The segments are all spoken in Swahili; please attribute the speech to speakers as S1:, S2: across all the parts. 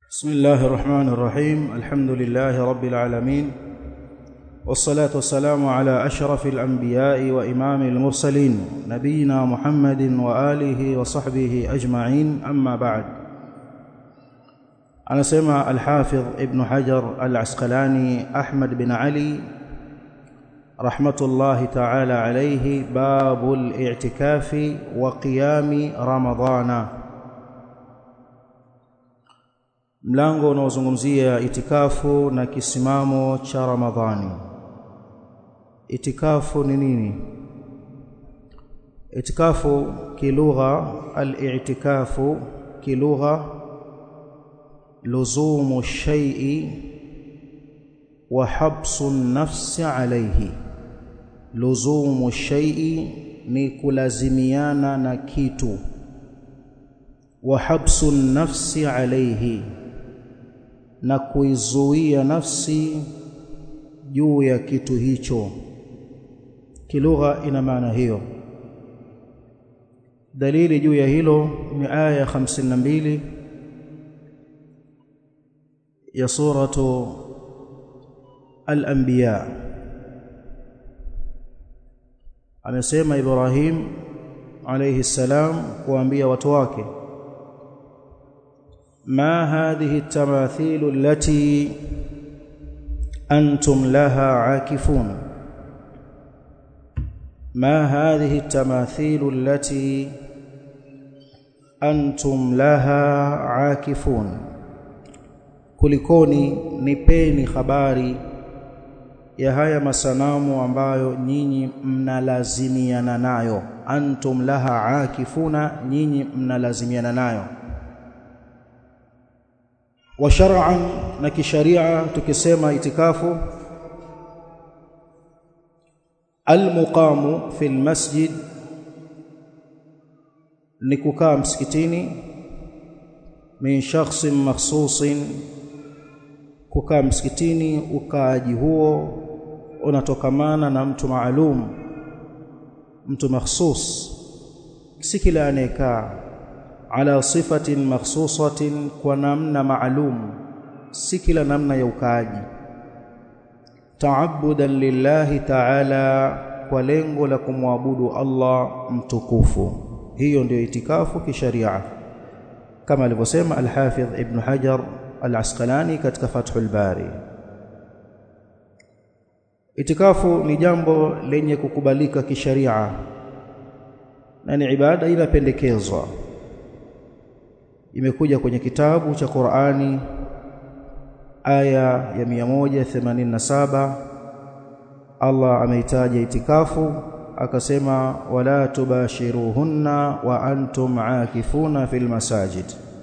S1: بسم الله الرحمن الرحيم الحمد لله رب العالمين والصلاة والسلام على أشرف الأنبياء وإمام المرسلين نبينا محمد وآله وصحبه أجمعين أما بعد أنا سمع الحافظ ابن حجر العسقلاني أحمد بن علي رحمة الله تعالى عليه باب الاعتكاف وقيام رمضان mlango unaozungumzia itikafu na kisimamo cha Ramadhani. Itikafu ni nini? Itikafu kilugha, al-i'tikafu kilugha luzumu shay'i wa habsu nafsi alayhi. Luzumu shay'i ni kulazimiana na kitu wa habsu nafsi alayhi na kuizuia nafsi juu ya kitu hicho kilugha ina maana hiyo dalili juu ya hilo ni aya 52 ya suratu al-anbiya amesema Ibrahim alayhi salam kuambia watu wake ما هذه التماثيل التي أنتم لها عاكفون ما هذه التماثيل التي أنتم لها عاكفون kulikoni nipeni habari ya haya masanamu ambayo nyinyi mnalazimiana nayo antum laha akifuna nyinyi mnalazimiana nayo wa shar'an na kisharia tukisema itikafu almuqamu fil masjid ni kukaa msikitini min shakhsin makhsusin kukaa msikitini ukaaji huo unatokamana na mtu maalum mtu makhsus si kila anayekaa ala sifatin makhsusatin kwa namna maalum si kila namna ya ukaaji taabudan lillahi ta'ala kwa lengo la kumwabudu Allah mtukufu hiyo ndio itikafu kisharia kama alivyosema al-Hafidh Ibn Hajar al-Asqalani katika Fathul Bari itikafu ni jambo lenye kukubalika kisharia na ni ibada inapendekezwa imekuja kwenye kitabu cha Qur'ani aya ya 187 Allah ameitaja itikafu akasema wala tubashiruhunna wa antum aakifuna fil masajid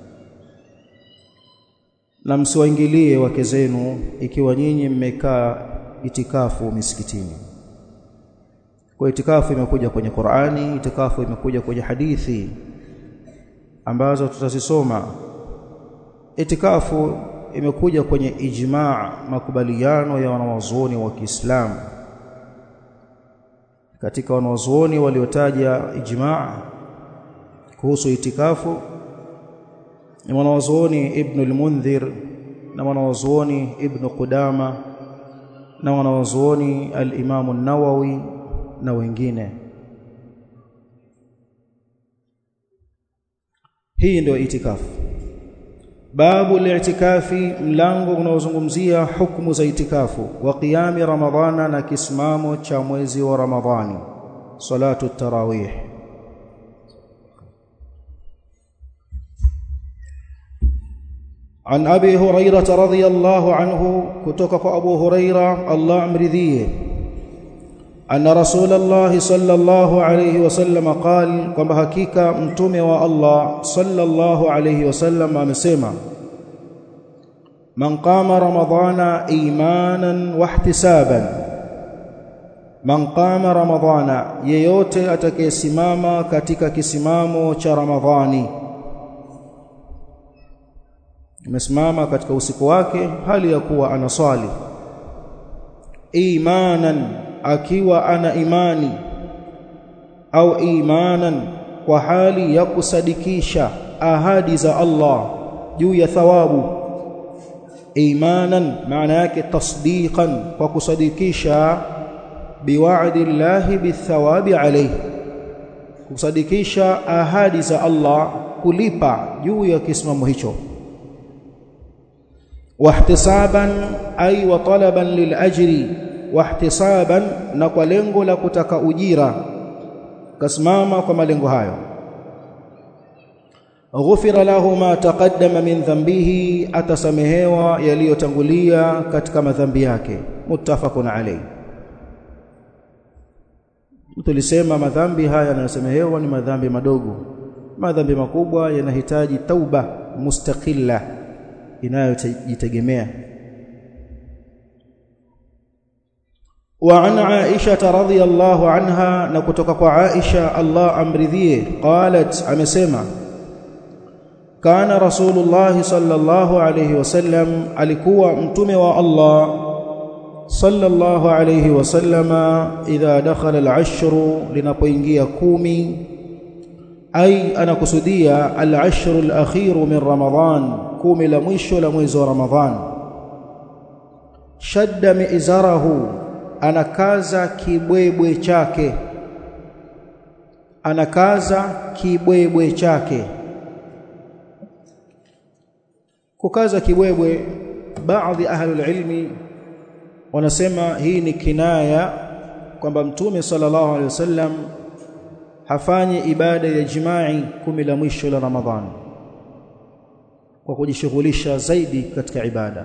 S1: na msiwaingilie wake zenu ikiwa nyinyi mmekaa itikafu misikitini kwa itikafu imekuja kwenye Qur'ani itikafu imekuja kwenye hadithi ambazo tutazisoma itikafu imekuja kwenye ijmaa makubaliano ya wanawazuoni wa Kiislamu katika wanawazuoni waliotaja ijmaa kuhusu itikafu ni wanawazuoni Ibn al-Mundhir na wanawazuoni Ibn Qudama na wanawazuoni al-Imam an-Nawawi na wengine hii ndio itikafu babu al-i'tikafi mlango unaozungumzia hukumu za itikafu wa qiyami ramadhana na kisimamo cha mwezi wa ramadhani salatu tarawih عن ابي هريره رضي الله عنه كتوك ابو هريره الله امرضيه أن رسول الله صلى الله عليه وسلم قال كما حقيقة متومه والله صلى الله عليه وسلم amesema من قام رمضان ايمانا واحتسابا من قام رمضان yeyote atakayesimama katika kisimamo cha Ramadhani amesimama katika usiku wake hali ya kuwa anaswali imanan akiwa ana imani au imanan kwa hali ya kusadikisha ahadi za Allah juu ya thawabu imanan maana yake tasdiqan kwa kusadikisha biwa'di llahi bithawabi alayhi kusadikisha ahadi za Allah kulipa juu ya kisimamo hicho wahtisaban ay wa talaban lil ajri wahtisaban na kwa lengo la kutaka ujira kasimama kwa malengo hayo ghufira lahu ma taqaddama min dhanbihi atasamehewa yaliyotangulia katika madhambi yake muttafaqun alayhi tulisema madhambi haya yanayosamehewa ni madhambi madogo madhambi makubwa yanahitaji tauba mustaqilla inayojitegemea وعن عائشة رضي الله عنها نكتك عائشة الله أمرذيه قالت أمسيما كان رسول الله صلى الله عليه وسلم alikuwa mtume wa Allah صلى الله عليه وسلم إذا دخل العشر لنpoingia kumi أي أنا kusudia العشر الأخير من رمضان kumi la mwisho la mwezi wa Ramadhan shadda mi'zarahu anakaza kibwebwe chake anakaza kibwebwe chake kukaza kibwebwe baadhi ahli ilmi wanasema hii ni kinaya kwamba mtume sallallahu alaihi wasallam hafanyi ibada ya jimai kumi la mwisho la Ramadhani kwa kujishughulisha zaidi katika ibada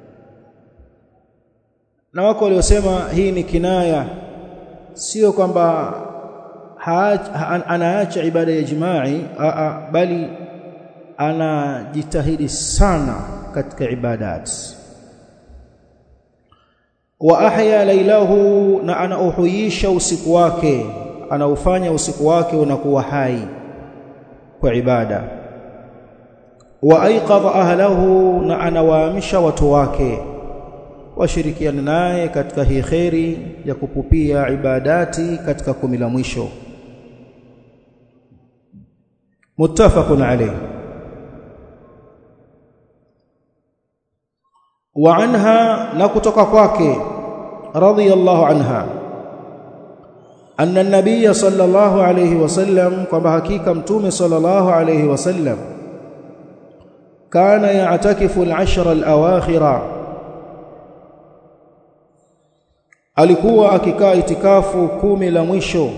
S1: na wako waliosema hii ni kinaya sio kwamba anaacha ibada ya jimai aa, bali anajitahidi sana katika ibadat wa ahya lailahu na anauhuisha usiku wake anaufanya usiku wake unakuwa hai kwa ibada wa aiqadha ahlahu na anawaamsha watu wake washirikiane naye katika hii kheri ya kupupia ibadati katika kumi la mwisho muttafaqun alayh wa anha na kutoka kwake radhiyallahu anha anna an-nabiy sallallahu alayhi wasallam kwamba hakika mtume sallallahu alayhi wasallam kana ya'takifu al-ashra al-awakhira alikuwa akikaa itikafu kumi la mwisho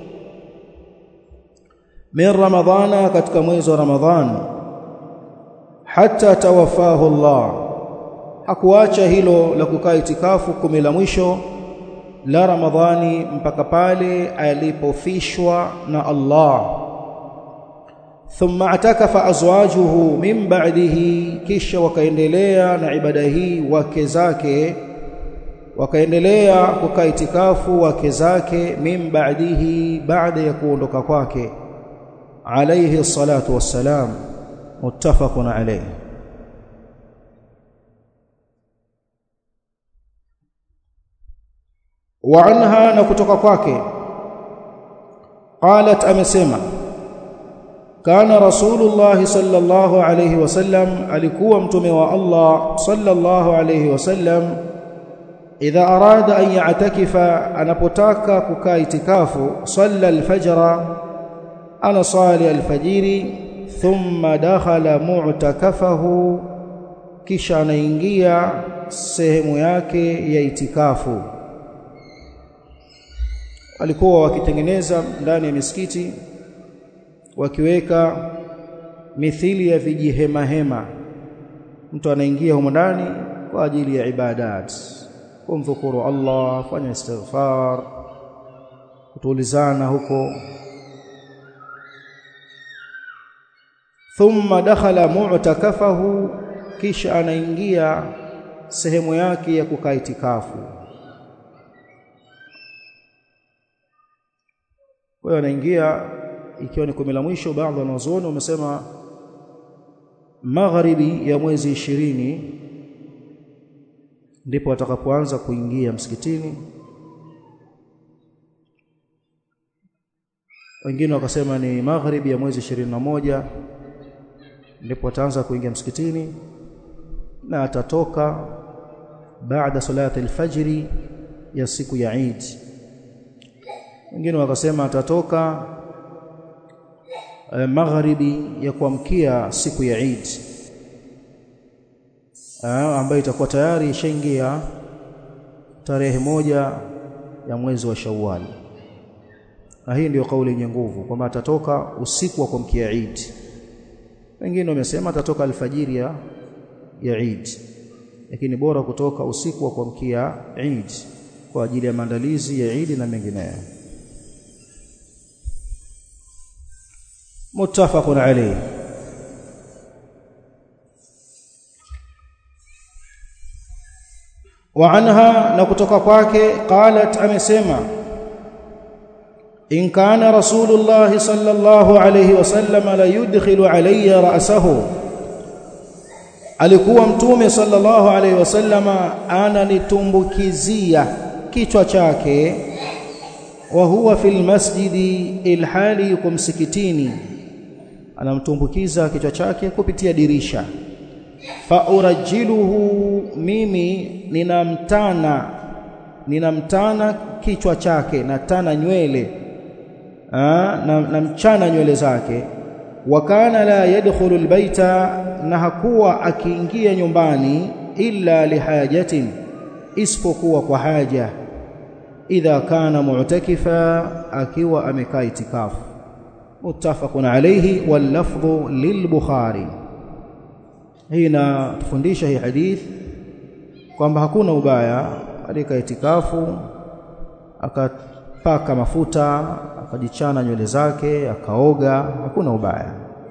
S1: min ramadhana katika mwezi wa ramadhan hatta tawafahu Allah hakuacha hilo la kukaa itikafu kumi la mwisho la ramadhani mpaka pale alipofishwa na Allah thumma atakafa azwajuhu min ba'dihi kisha wakaendelea na ibada hii wake zake wakaendelea kukaa itikafu wake zake min ba'dihi baada ya kuondoka kwake alayhi salatu wassalam muttafaqun alayhi wa anha na kutoka kwake qalat amesema kana rasulullah sallallahu alayhi wasallam alikuwa mtume wa Allah sallallahu alayhi wasallam idha arada an ya'takifa anapotaka kukaa itikafu salla alfajra ana sali alfajiri thumma dakhala mu'takafahu kisha anaingia sehemu yake ya itikafu walikuwa wakitengeneza ndani ya misikiti wakiweka mithili ya vijihema hema mtu anaingia humo ndani kwa ajili ya ibadat kumdhukuru Allah fanya istighfar kutulizana huko thumma dakhala mu'takafahu kisha anaingia sehemu yake ya kukaa itikafu kwa hiyo anaingia ikiwa ni kumi la mwisho baadhi ya wanazuoni wamesema magharibi ya mwezi ishirini ndipo atakapoanza kuingia msikitini wengine wakasema ni magharibi ya mwezi ishirini na moja ndipo ataanza kuingia msikitini na atatoka baada salati alfajri ya siku ya Eid wengine wakasema atatoka eh, magharibi ya kuamkia siku ya Eid ambayo itakuwa tayari ishaingia tarehe moja ya mwezi wa Shawwal na hii ndiyo kauli yenye nguvu kwamba atatoka usiku wa kuamkia Eid wengine wamesema atatoka alfajiri ya ya Eid lakini bora kutoka usiku wa kuamkia Eid kwa ajili ya maandalizi ya Eid na mengineyo muttafaqun alayhi وعنها نكتوka kwake قالت amesema in kana rasulullah sallallahu alayhi wasallam la yudkhilu alayya ra'sahu alikuwa mtume sallallahu alayhi wasallama ananitumbukizia kichwa chake wa huwa fil masjidi ilhali yuko msikitini anamtumbukiza kichwa chake kupitia dirisha faurajiluhu mimi ninamtana ninamtana kichwa chake natana nywele na, na mchana nywele zake wa kana la yadkhulu albayta na hakuwa akiingia nyumbani illa lihajatin isipokuwa kwa haja idha kana mu'takifa akiwa amekaa itikafu muttafaqun alayhi wal lafdhu lilbukhari hii inatufundisha hii hadith kwamba hakuna ubaya katika itikafu akapaka mafuta akajichana nywele zake akaoga hakuna ubaya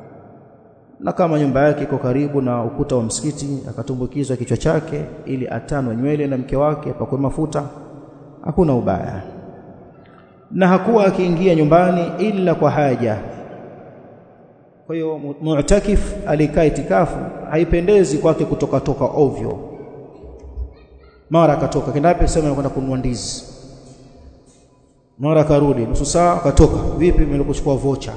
S1: na kama nyumba yake iko karibu na ukuta wa msikiti akatumbukizwa kichwa chake ili atanwe nywele na mke wake apakwe mafuta hakuna ubaya na hakuwa akiingia nyumbani ila kwa haja kwa hiyo mu'takif alikaa itikafu haipendezi kwake kutoka toka ovyo mara akatoka kendape sema anakwenda kununua ndizi mara akarudi nusu saa akatoka vipi mlikuchukua vocha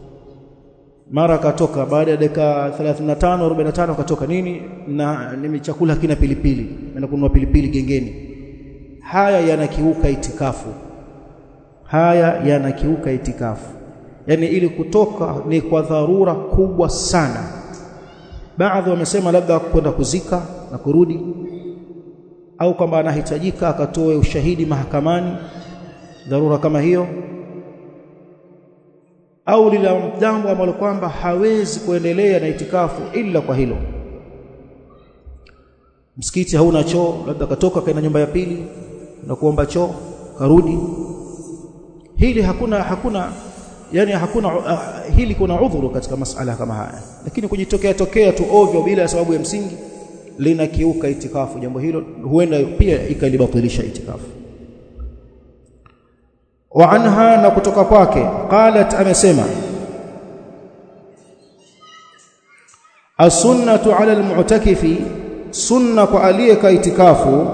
S1: mara akatoka baada ya dakika 35 45 akatoka nini na nimi chakula kina pilipili naenda kununua pilipili gengeni haya yanakiuka itikafu haya yanakiuka itikafu yani ili kutoka ni kwa dharura kubwa sana baadhi wamesema labda kwenda kuzika na kurudi au kwamba anahitajika akatoe ushahidi mahakamani dharura kama hiyo au lila jambo ambalo kwamba hawezi kuendelea na itikafu ila kwa hilo msikiti hauna choo labda katoka kaenda nyumba ya pili na kuomba choo karudi hili hakuna hakuna yani hakuna uh, hili kuna udhuru katika masala kama haya lakini kujitokea tokea tu ovyo bila sababu ya msingi linakiuka itikafu jambo hilo huenda pia ikalibatilisha itikafu wa anha na kutoka kwake qalat amesema as-sunnatu 'ala al-mu'takifi sunna kwa aliyeka itikafu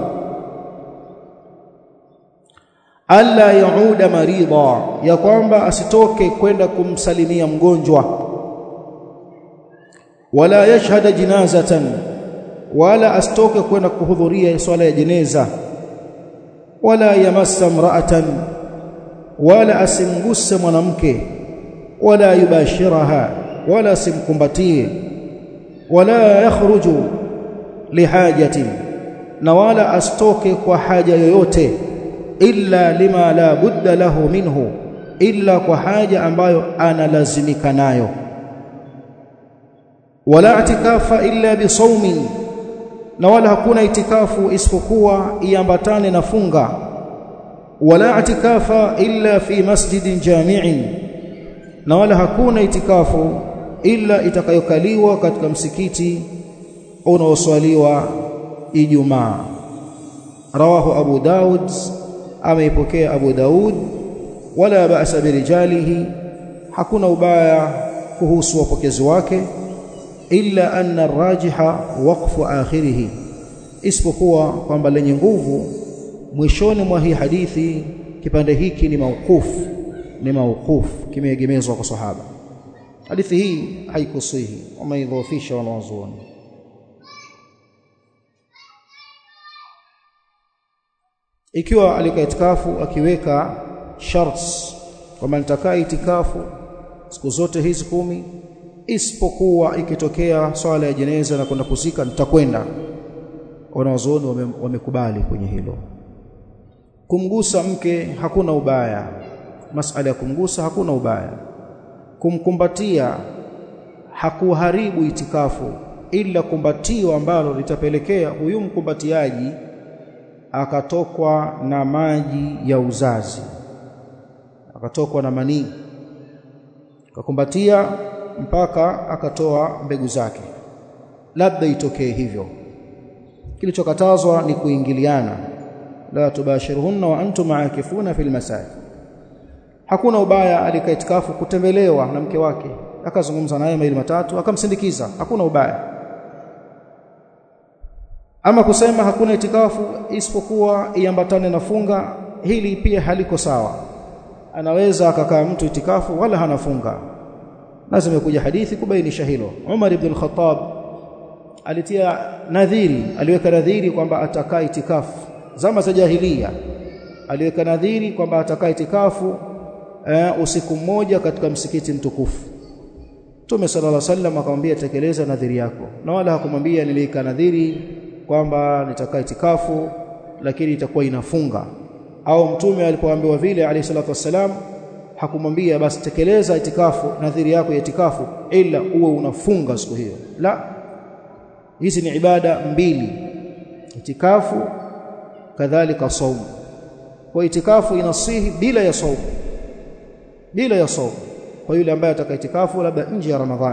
S1: alla yauda maridha ya kwamba asitoke kwenda kumsalimia mgonjwa wala yashhada jinazatan wala asitoke kwenda kuhudhuria swala ya jeneza wala yamassa mra'atan wala asimguse mwanamke wala yubashiraha wala simkumbatie wala yakhruju lihajatin na wala asitoke kwa haja yoyote illa lima la budda lahu minhu illa kwa haja ambayo analazimika nayo wala itikafa illa bisawmin na wala hakuna itikafu isipokuwa iambatane na funga wala itikafa illa fi masjidin jami'in na wala hakuna itikafu illa itakayokaliwa katika msikiti unaoswaliwa Ijumaa rawahu Abu Daud ameipokea Abu Daud wala ba'sa birijalihi hakuna ubaya kuhusu wapokezi wake illa anna rajiha waqfu akhirih isipokuwa kwamba lenye nguvu mwishoni mwa hii hadithi kipande hiki ni mauquf ni mauquf kimeegemezwa kwa sahaba hadithi hii haikusihi wameidhofisha wanawazuoni ikiwa alikaa itikafu akiweka sharts kwamba nitakaa itikafu siku zote hizi kumi isipokuwa ikitokea swala ya jeneza na kwenda kuzika nitakwenda wanawazuoni wamekubali kwenye hilo kumgusa mke hakuna ubaya masala ya kumgusa hakuna ubaya kumkumbatia hakuharibu itikafu ila kumbatio ambalo litapelekea huyu mkumbatiaji akatokwa na maji ya uzazi akatokwa na manii akakumbatia mpaka akatoa mbegu zake labda itokee hivyo kilichokatazwa ni kuingiliana la tubashiruhunna wa antum aakifuna fil masajid hakuna ubaya alikaa itikafu kutembelewa na mke wake akazungumza naye maili matatu akamsindikiza hakuna ubaya ama kusema hakuna itikafu isipokuwa iambatane na funga hili pia haliko sawa anaweza akakaa mtu itikafu wala hanafunga na zimekuja hadithi kubainisha hilo Umar ibn al-Khattab alitia nadhiri aliweka nadhiri kwamba atakaa itikafu zama za jahiliya aliweka nadhiri kwamba atakaa itikafu eh, usiku mmoja katika msikiti mtukufu Mtume sallallahu alaihi wasallam akamwambia tekeleza nadhiri yako na wala hakumwambia niliika nadhiri kwamba nitakaa itikafu lakini itakuwa inafunga au mtume alipoambiwa vile alayhi salatu wassalam hakumwambia basi tekeleza itikafu nadhiri yako ya itikafu ila uwe unafunga siku hiyo la hizi ni ibada mbili itikafu kadhalika saumu kwa itikafu inasihi bila ya saumu bila ya saumu kwa yule ambaye ataka itikafu labda nje ya ramadhani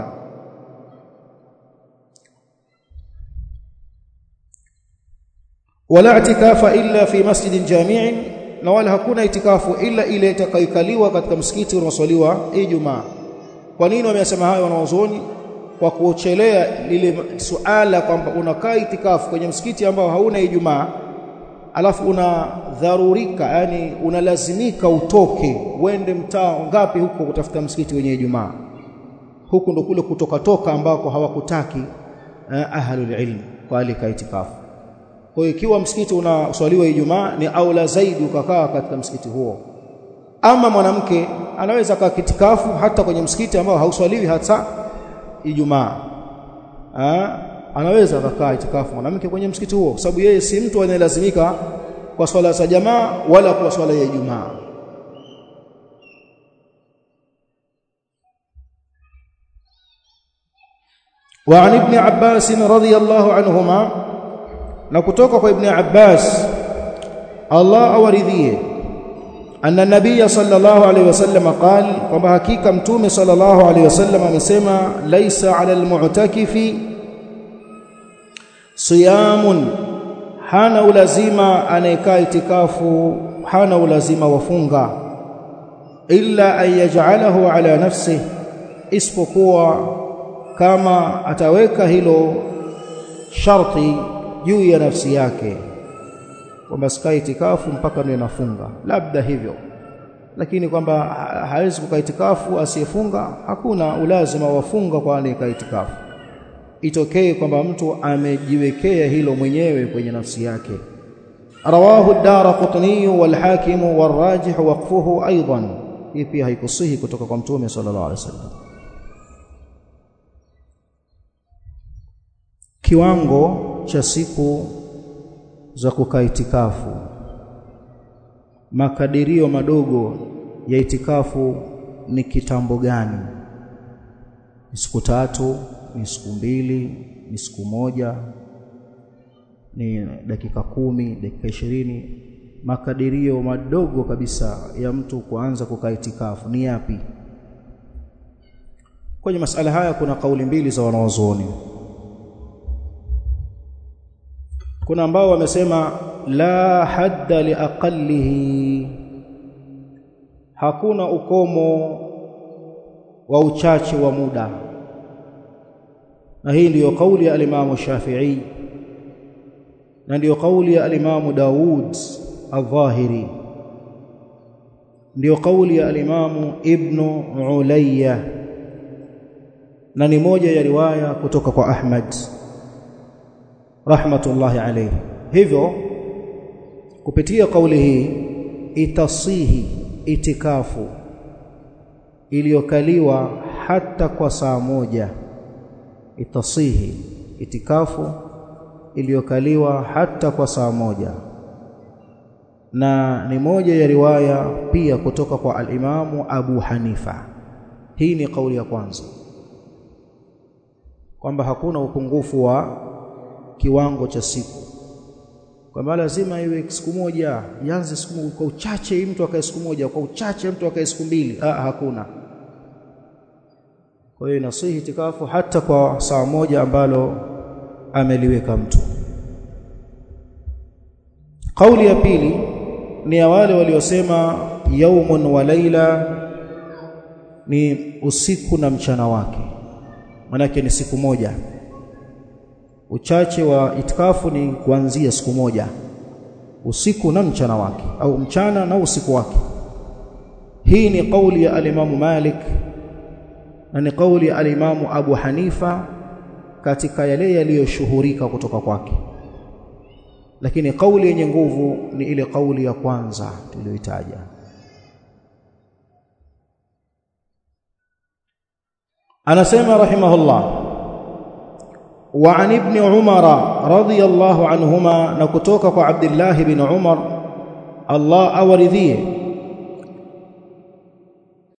S1: wala itikafa illa fi masjidin jami'in na wala hakuna itikafu ila ile itakayokaliwa katika msikiti unaoswaliwa Ijumaa kwa nini wamesema hayo wanaozoni kwa kuochelea lile suala kwamba unakaa itikafu kwenye msikiti ambao hauna Ijumaa alafu unadharurika yani unalazimika utoke uende mtaa ngapi huko kutafuta msikiti wenye Ijumaa huku ndo kule kutoka toka ambako hawakutaki eh, ahlul ilm kwa alika itikafu kwa hiyo ikiwa msikiti unaswaliwa Ijumaa ni aula zaidi ukakaa katika msikiti huo ama mwanamke anaweza kaa kitikafu hata kwenye msikiti ambao hauswaliwi hata Ijumaa anaweza akakaa itikafu mwanamke kwenye msikiti huo kwa sababu yeye si mtu anayelazimika kwa swala za jamaa wala kwa swala ya Ijumaa وعن ابن عباس رضي الله عنهما na kutoka kwa ibn Abbas Allah awaridhie anna nabiyya sallallahu alayhi wasallam qala kwamba hakika mtume sallallahu alayhi wasallam amesema laisa ala almu'takifi siyamun hana ulazima anayekaa itikafu hana ulazima wafunga illa an yaj'alahu ala nafsihi isipokuwa kama ataweka hilo sharti juu ya nafsi yake kwamba sikai itikafu mpaka ndio nafunga labda hivyo lakini kwamba hawezi kukaa itikafu asiyefunga hakuna ulazima wafunga kwa anayekaa itikafu itokee kwamba mtu amejiwekea hilo mwenyewe kwenye nafsi yake rawahu ad-darqutni wal hakim wal rajih waqfuhu aidan hii pia haikusihi kutoka kwa mtume sallallahu alaihi wasallam kiwango cha siku za kukaa itikafu makadirio madogo ya itikafu ni kitambo gani ni siku tatu ni siku mbili ni siku moja ni dakika kumi dakika ishirini makadirio madogo kabisa ya mtu kuanza kukaa itikafu ni yapi kwenye masala haya kuna kauli mbili za wanawazuoni kuna ambao wamesema la hadda liaqallihi hakuna ukomo wa uchache wa muda na hii ndiyo kauli ya alimamu Shafi'i na ndiyo kauli ya alimamu Daud al-Dhahiri ndiyo kauli ya alimamu Ibn Ulayya na ni moja ya riwaya kutoka kwa Ahmad rahmatullahi alayhi hivyo kupitia kauli hii itasihi itikafu iliyokaliwa hata kwa saa moja itasihi itikafu iliyokaliwa hata kwa saa moja na ni moja ya riwaya pia kutoka kwa al-Imamu Abu Hanifa hii ni kauli ya kwanza kwamba hakuna upungufu wa kiwango cha siku kwamba lazima iwe siku moja ianze siku kwa uchache mtu akae siku moja kwa uchache mtu akae siku mbili ah hakuna kwa hiyo inasihi itikafu hata kwa saa moja ambalo ameliweka mtu kauli ya pili ni ya wale waliosema yaumun wa laila ni usiku na mchana wake manake ni siku moja uchache wa itikafu ni kuanzia siku moja usiku na mchana wake au mchana na usiku wake hii ni kauli ya alimamu Malik na ni kauli ya alimamu Abu Hanifa katika yale yaliyoshuhurika kutoka kwake lakini kauli yenye nguvu ni ile kauli ya kwanza tuliyoitaja anasema rahimahullah wa an ibn umar radiyallahu anhuma na kutoka kwa abdullah ibn umar Allah awaridhie